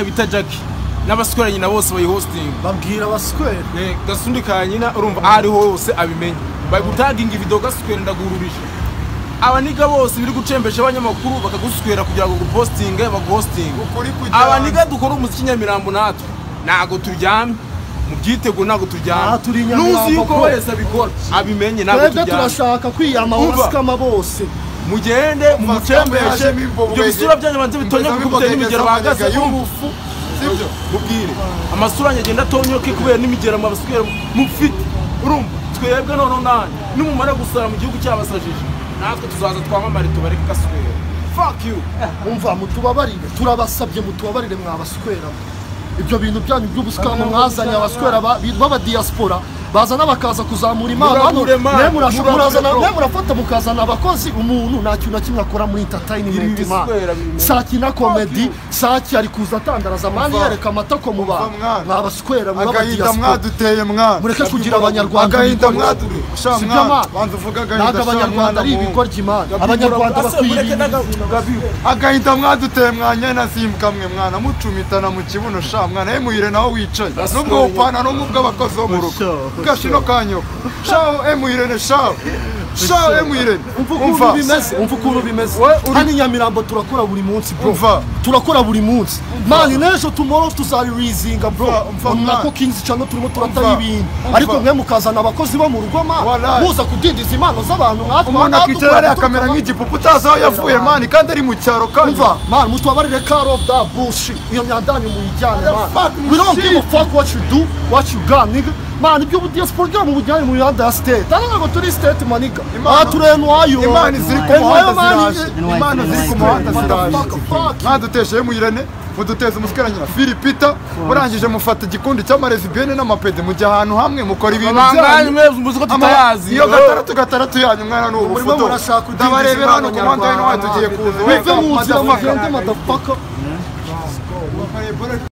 bita jackie n'abasweranye na bose bayihositinga babwira abaswere gasundi ka nyina urumva aho ariho hose abimenya bari gutaginga ibido gaswera ndagururije abaniga bose biri gucembesha abanyamakuru bakaguswera kugira ngo gupositinge baguhositinge ukuri abaniga dukora umuziki nyamirambo natwe ntago turyamye mu byitego ntabwo Aha turi turyamye Nyamirambo n'uzi yuko ko- wese abikora abimenye ntabwo twebwe turyamye turashaka kwiyama Umva. wasikama bose mugende mumucembeshe ibyo bisura byanyu banze bitonye kuko biteye imigero bahagaze y'ubufu sibyo mubwire amasura yanjye agenda atonyoke kubera n'imigera mabaswera mufite urumva twebwe noneho nanyu nimumara gusara mu gihugu cyabasajije natwe tuzaza twamamare tubareke gaswera fuck you umva mutubabarire turabasabye mutubabarire mwabaswera ibyo bintu byanyu by'ubusikama mwazanye abaswera ba- bi- b'abadiyasipora bazana bakaza kuzamura imana hano Muramure Mana, mwe murasho- muramure murazana- bro. mwe murafata mukazana abakozi umuntu nta kintu na kimwe akora muri Ibi entertainment biswera imana biri mu- saki na Fuck komedi you. saki ari kuza atandaraza mani Umva. yereka amatako mu bantu mwana. mwabaswera agahinda mw'abadiyasipora mwaduteye mwana mureke kugira abanyarwanda agahinda ibigoryi. mwaduteye sha Si byo mwana mwana. banza uvuge agahinda ntabwo sha mwana abanyarwanda ari muhungu. ibigoryi imana abanyarwanda bakwiye bakwiriye ibintu agahinda mwaduteye mwanya nasimbuka mwe mwana mucumitana mu kibuno sha mwana emuhire nawe wicaye Basi nubwo upana no mu bw'abakozi bo mu rugo Sha, gashino kanyo sha emuhire sha sha emuhire umva umva ukuntu bimeze umva ukuntu bimeze We uri- hano i nyamirambo turakora buri munsi bro Umva. turakora buri munsi mani n'ejo tumoro tuzaririzinga bro Umva, umva, nako mwana. kinzi cyane turimo turataho Umva, ibintu umva. ariko mwe mukazana abakozi bo mu rugo ma Wallahi. muza kudindiza impano z'abantu nkatwe umuntu nkatwe akicara hariya tukaba- akamera nk'igipupe utazi aho yavuye mani kandi ari mu cyaro kandi umva mani mutubabarire karo da bushi iyo nyandanyu muyijyane fuck, mani we don't give a fuck what you do what you got nigga mani ibyo budiyasiporo byo mu bujyanye mu mihanda ya sitete hano ntabwo turi sitete maniga Imana- aha turenuwayo imana ziri ku muhanda ziraje imana ziri ku muhanda ziraje ziraje mwaduteshe emuyirene muduteza umusweranyira filipita murangije mufata igikundi cy'amarezibiyene n'amapede mujya ahantu hamwe mukora ibintu byanyu mwebwe muzi ko Ama- tutayazi iyo gataratu gataratu yanyu mwana ni Murimo ubufuto murashaka kudindiza ndabarebera hano imana ku muhanda w'intwari tugiye kuza muve mu nzira mugende madafaka